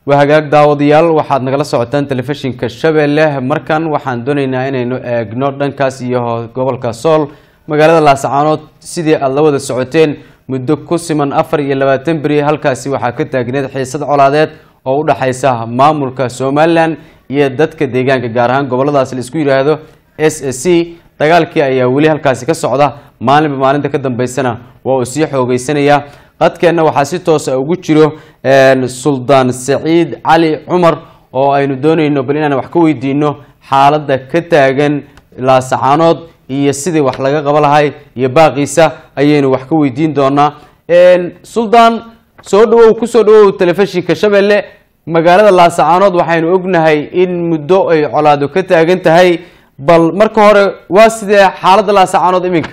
waa hagaag daawadayaal waxaad nagala socotaan telefishinka shabeelle markan waxaan doonaynaa inaynu eegno dhankaas iyo gobolka sool magaalada laasacaanood sidii aada la wada socoteen muddo ku siman afar iyo labaatan beri halkaasi waxaa ka taagneed xiisad colaadeed oo u dhexaysa maamulka somalilan iyo dadka deegaanka gaar ahaan goboladaas la isku yidhaahdo s s c dagaalkii ayaa weli halkaasi ka socda maalinba maalinta ka dambeysana waa uu sii xoogeysanaya qadkeenna waxaa si toosa ugu jiro suldaan saciid cali cumar oo aynu doonayno bal inaan wax ka weydiino xaaladda ka taagan laasacaanood iyo sidii wax laga qaba lahay iyo baaqiisa ayaynu wax ka weydiin doonaa suldaan soo dhawow kusoo dhawow telefishinka shabeelle magaalada laasacaanood waxaynu ognahay in muddo ay colaado ka taagan tahay bal marka hore waa sidee xaaladda laasacaanood iminka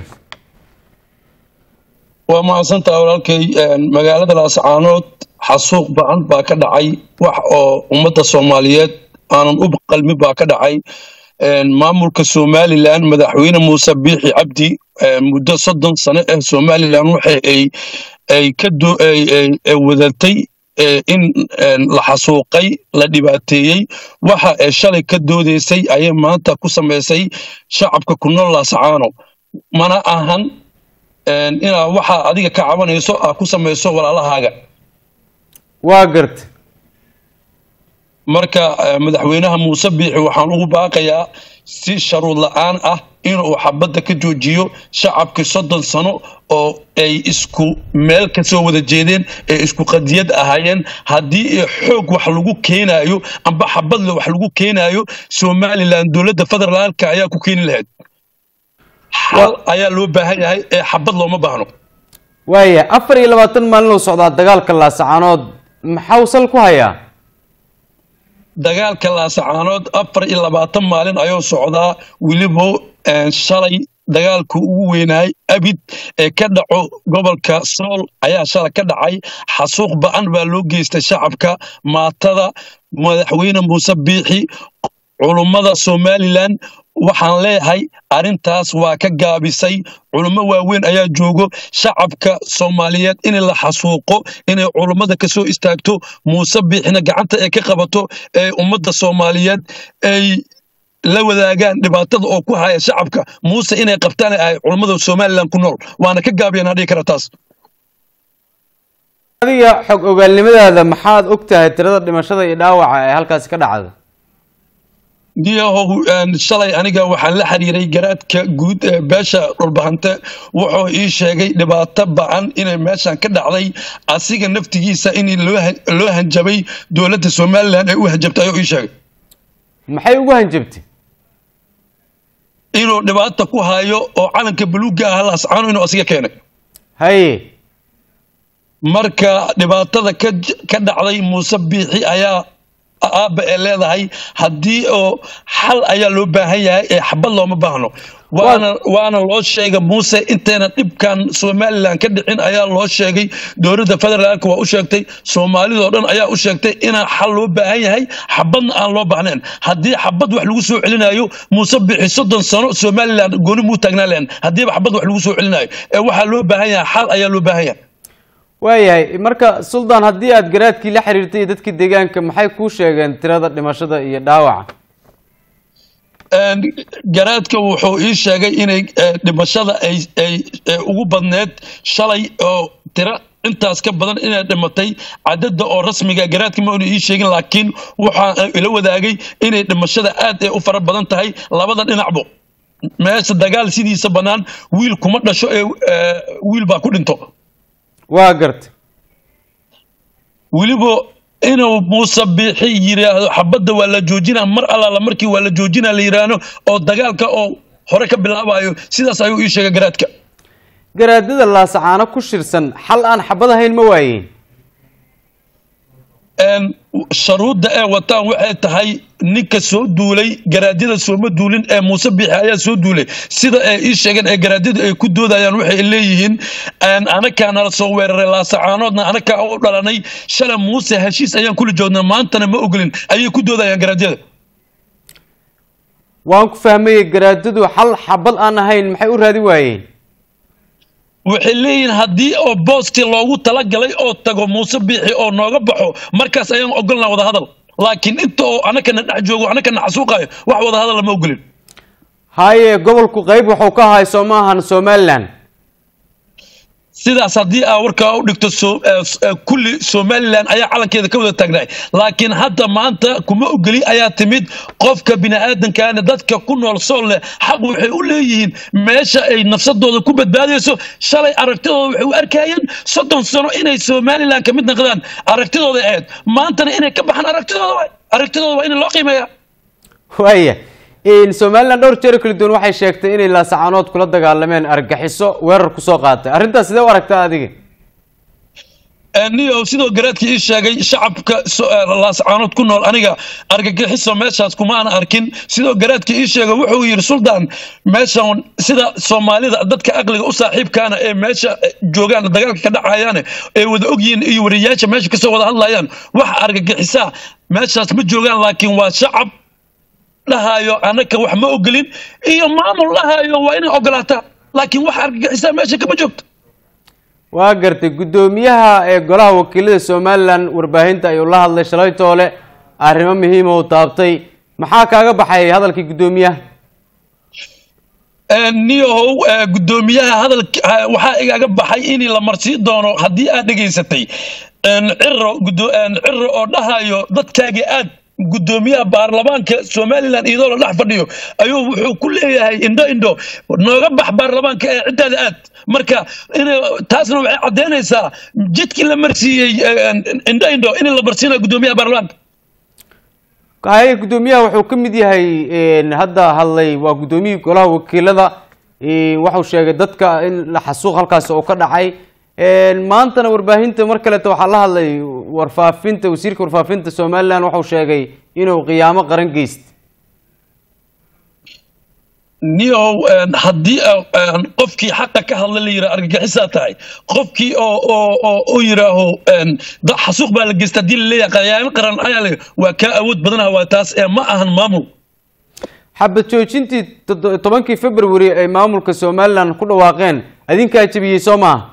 waa mahadsantaha walaalkay magaalada laasacaanood xasuuq ba-an baa ka dhacay wax oo ummadda soomaaliyeed aanan u qalmin baa ka dhacay maamulka somalilan madaxweyne muuse biixi cabdi muddo soddon sano ah somalilan waxa ay ay ka wadatay in la xasuuqay la dhibaateeyey waxa ay shalay ka doodaysay ayay maanta ku samaysay shacabka ku nool laasacaano mana ahan inaa waxaa adiga ka cabanayso aa ku samayso walaalahaaga waa garta marka madaxweynaha muuse biixi waxaan ugu baaqayaa si sharuud la-aan ah inuu xabadda ka joojiyo shacabkii soddon sano oo ay isku meel ka soo wada jeedeen ee isku qadiyad ahaayeen haddii xoog wax lagu keenaayo amba xabadle wax lagu keenaayo somalilan dowladda federaalka ayaa ku keeni lahayd xal ayaa loo baahan yahay ee xabad looma baahno waaya afar iyo labaatan maalin oo socdaa dagaalka laasacaanood maxaa uu sal ku hayaa dagaalka laasacaanood afar iyo labaatan maalin ayuu socdaa weliba shalay dagaalka ugu weynaay abid ee ka dhaco gobolka sool ayaa shalay ka dhacay xasuuq ba-an baa loo geystay shacabka maatada madaxweyne muuse biixi culummada somalilan waxaan leeyahay arrintaas waa ka gaabisay culummo waaweyn ayaa joogo shacabka soomaaliyeed in la xasuuqo inay culummada ka soo istaagto muuse biixina gacanta ay ka qabato ee ummadda soomaaliyeed ay la wadaagaan dhibaatada oo ku haya shacabka muuse inay qabtaan ay culummada somalilan ku nool waana ka gaabiyeen hadhii kara taas adiga xog ogaalnimadaada maxaad og tahay tirada dhimashada iyo dhaawaca ee halkaasi ka dhacda diyahow shalay aniga waxaan la xiriiray garaadka guud ee beesha dhulbahante wuxuu ii sheegay dhibaato ba-an inay meeshan ka dhacday asiga naftigiisa in loo hanjabay dowladda somalilan ay u hanjabtay ayuu ii sheegay maxay ugu hanjabtay inuu dhibaata ku hayo oo calanka buluugga ah laascaano inuu asiga keenay haye marka dhibaatada ka dhacday muuse biixi ayaa aabba ee leedahay haddii oo xal ayaa loo baahan yahay ee xabad looma baahno waana waana loo sheegay muuse intayna dhibkan somalilan ka dhicin ayaa loo sheegay dowladda federaalka waa u sheegtay soomaalidoo dhan ayaa u sheegtay inaa xal loo baahan yahay xabadna aan loo baahnayn haddii xabad wax lagu soo celinayo muuse bixi soddon sano somalilan gooni muu taagnaan lahayn haddiiba xabad wax lagu soo celinayo ee waxaa loo baahan yahay xal ayaa loo baahan yahay waayahay marka suldaan haddii aada garaadkii la xiriirtay iyo dadkii deegaanka maxay kuu sheegeen tirada dhimashada iyo dhaawaca garaadka wuxuu ii sheegay inay dhimashada ay ay ugu badneed shalay oo tiro intaas ka badan inay dhimatay cadada oo rasmiga garaadka ma unu ii sheegin laakiin waxaa ila wadaagay inay dhimashada aad ay u fara badan tahay labada dhinacbo meesha dagaal sidiisa bannaan wiil kuma dhasho ee wiil baa ku dhinto waa garta weliba inuu muuse biixi yidhaahdo xabadda waa la joojinaa mar allaala markii waa la joojinaa la yidhaahdo oo dagaalka oo hore ka bilaabayo sidaas ayuu ii sheegay garaadka garaadada laasacaano ku shirsan xal aan xabad ahayn ma waayeen sharuudda ee wataan waxay tahay ninka soo duulay garaadyada sooma duulin ee muuse biixi ayaa soo duulay sida ay ii sheegeen ee garaadyadu ay ku doodayaan waxay leeyihiin anakaa nala soo weeraray laasacaanoodna anakaa u dhalanay shalay muuse heshiis ayaan kula joognaa maantana ma ogolin ayay ku doodayaan garaadyada waan ku fahmayey garaadadu xal xabad aan ahayn maxay u raadi waayeen waxay leeyihiin haddii oo boostii loogu talagalay oo tago muuse biixi oo nooga baxo markaas ayaan ogolnaa wadahadal laakiin inta oo annakana dhex joogo annakana xasuuqayo wax wadahadal lama ogolin haye gobolku qayb wuxuu ka ahay soo maahan somalilan sidaas haddii aa warkaa u dhigto so- eh, s- eh, kulli somalilan ayaa calankeeda ka wada taagnaay laakiin hadda maanta kuma ogeli ayaa timid qofka bini'aadankaana dadka ku nool sool leh xaq waxay u leeyihiin meesha ay nafsadooda ku badbaadayso shalay aragtidooda waxay u arkayeen soddon sano inay somalilan ka mid noqdaan aragtidooda ahayd maantana inay ka baxaan aragtidooda waay aragtidooda waa in loo qiimeeyaa waaya somalilan dhowr jeer kala duwan waxay sheegtay inay laasacaanood kula dagaalameen argaxiso weerar kusoo qaatay arrintaas sidee u aragtaa adiga niyo sidoo garaadka ii sheegay shacabka so- eh, laascaanood ku nool aniga argagixiso meeshaas kuma aan arkin sidoo garaadka ii sheegay wuxuu yidhi suldaan meeshan sida soomaalida dadka aqliga u saaxiibkaana ee meesha eh, joogaan dagaalka ka dhacayaane ee wada ogyihiin iyo wariyaasha meesha kasoo wada hadlayaan wax argagixisaa meeshaas ma joogaan laakiin waa shacab dhahayo annaka wax ma ogolin iyo maamul dhahayo waa inay ogolaataa laakiin wax argagixisaa meesha kama joogto waa gartay guddoomiyaha ee golaha wakiilada somalilan warbaahinta ayuu la hadlay shalay toole arrimo muhiima uu taabtay maxaa kaaga baxay hadalkii guddoomiyaha niyahow eh, guddoomiyaha hadalka ha- waxaa igaga baxay in la marsiin doono haddii aad dhegaysatay En, ciro guddo- en, ciro oo dhahayo dadkaaga aad guddoomiyaha baarlamaanka somalilan iyadoo la dhex fadhiyo ayuu wuxuu ku leeyahay indho indho nooga bax baarlamaanka ee ciddaada aad marka in taasna waxay caddaynaysaa jidkii la marsiiyey eh, en, indho indho in la marsiinayo guddoomiyaha baarlamaanka haye guddoomiyaha wuxuu ka mid yahay een, hadda hadlay waa guddoomiyihii golaha wakiilada een, wuxuu sheegay dadka in la xasuuq halkaas oo ka dhacay een, maantana warbaahinta mar kaleeto waxaa la hadlay warfaafinta wasiirka warfaafinta somalilan wuxuu sheegay inuu qiyaamo qaran geyst niyow en, haddii ah, en, qofkii xaqa ka hadla la yidhaha argagixisaa tahay qofkii oo oo oo u yidhaaho en, da- xasuuq baa la geysta haddii la leeyahay qayaamo qaran ayaa le waa kaa awood badanaha waa taas ee ma ahan maamul xabad joojintii toddo- tobankii february ay maamulka somalilan ku dhawaaqeen adinkaa jebiyey soo maaha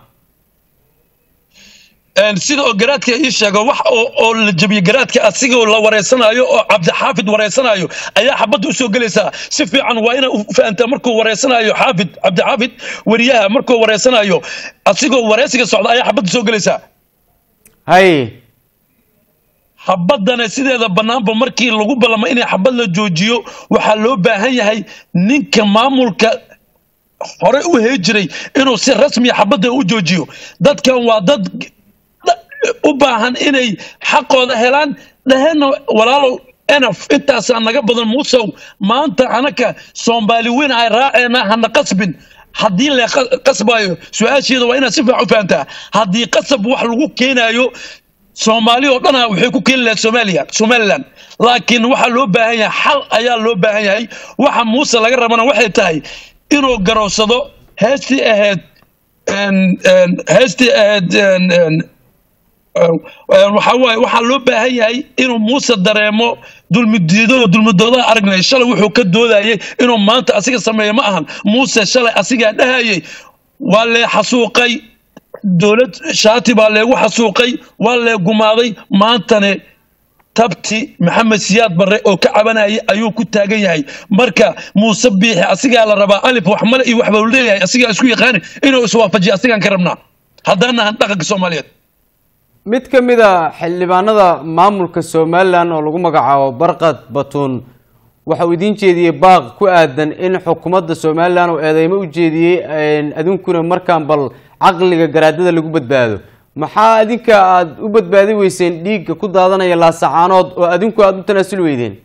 En, sida oo garaadka ii sheego wax oo oo la jebiyey garaadka asigoo la wareysanayo oo cabdixaafid wareysanayo ayaa xabadda usoo gelaysaa si fiican waa ina u fahantaa markuu wareysanayo xaafid cabdixaafid weriyaha markuu wareysanayo asigoo wareysiga socda ayaa xabadda soo gelaysaa haye xabadana sideeda bannaanba markii lagu ballamo inay xabad la joojiyo waxaa loo baahan yahay ninka maamulka hore u hee jiray inuu si rasmiya xabadda u joojiyo dadkan waa dad da- u baahan inay xaqooda helaan dhaheenna walaalow enaf intaasaa naga badan muusow maanta anaka soomaali weyn ay raaceena hana qasbin haddii la qa- qasbayo su-aasheeda waa inaad si fiican u fahantaa haddii qasab wax lagu keenayo soomaali oo dhana waxay ku keeni lahayd soomaaliya somaliland laakiin waxaa loo baahan yahay xal ayaa loo baahan yahay waxa muuse laga rabana waxay tahay inuu garowsado heestii ahayd en- en, heestii ahayd en- en, en, waxaa waaye waxaa loo baahan yahay inuu muuse dareemo dulmidiido dulmidoodaha aragnay shalay wuxuu ka doodayay inuu maanta asiga sameeyo ma ahan muuse shalay asigaa dhahayay waa lee xasuuqay dowlad shaati baa leegu xasuuqay waa lee gumaaday maantane tabti maxamed siyaad barre oo ka cabanayay ayuu ku taagan yahay marka muuse biixi asigaa la rabaa alif wax male iyo waxba leeyahay asigaa isku yaqaani inuu iswaafajiyo asigaan ka rabnaa haddaan nahan dhaqanka soomaaliyeed mid ka mid a xildhibaanada maamulka somalilan oo lagu magacaabo barqad batuun waxa uu idiin jeediyey baaq ku aadan in xukuumadda somalilan oo eedeymo u jeediyey adinkuna markaan bal caqliga garaadada lagu badbaado maxaa adinka aada u badbaadi weyseen dhiigga ku daadanaya laasacaanood oo adinku aada u tanaasul weydeen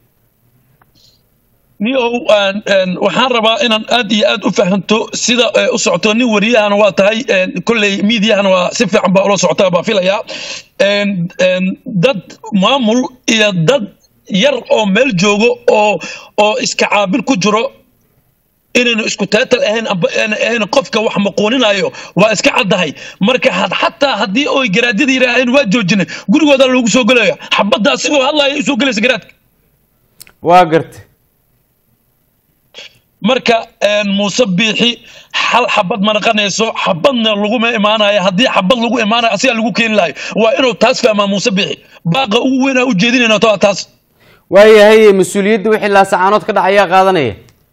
niyow aan- aan- waxaan rabaa inaan aad iyo aad u fahanto sida eh, u socoto nin wariyahana waa tahay en, kolley miidiyahana waa si fiican baa ula socotaa baa filayaa En, en, dad maamul iyo dad yar oo meel joogo oo oo iska caabil ku jiro inaynu isku taatal ahayn amba aan ahayn qofka wax maquuninayo waa iska caddahay marka had xataa haddii oy garaadyada yidhaaheen waa joojinay gurigooda loogu soo gelaya xabadda asigoo hadlaya usoo gelaysa garaadka waa garta marka muuse biixi hal xabad ma naqanayso xabadna laguma imaanayo haddii xabad lagu imaanayo asigaa lagu keeni lahayo waa inuu taas fahmaa muuse biixi baaqa ugu weyn aa ujeedinayna toa taas waayahay mas-uuliyadda wixii laasacaanood ka dhacayaa qaadanaya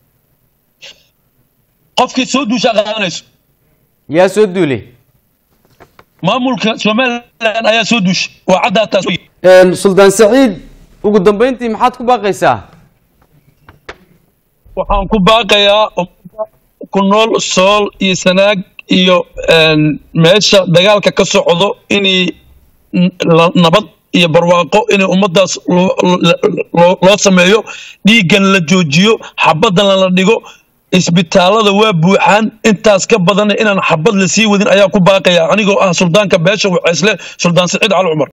qofkii soo duushaa qaadanayso yaa soo duulay maamulka somalilan ayaa soo duushay waa caddaa taas suldaan saciid ugu dambeyntii maxaad ku baaqaysaa waxaan ku baaqayaa ku nool sool iyo sanaag iyo meesha dagaalka ka socdo inay nabad iyo barwaaqo inay ummadaas loo sameeyo dhiiggan la joojiyo xabaddan la dhigo isbitaalada waa buuxaan intaas ka badanna inaan xabad la sii wadin ayaa ku baaqaya anigoo ah suldaanka beesha waceysle suldaan saciid cali cumar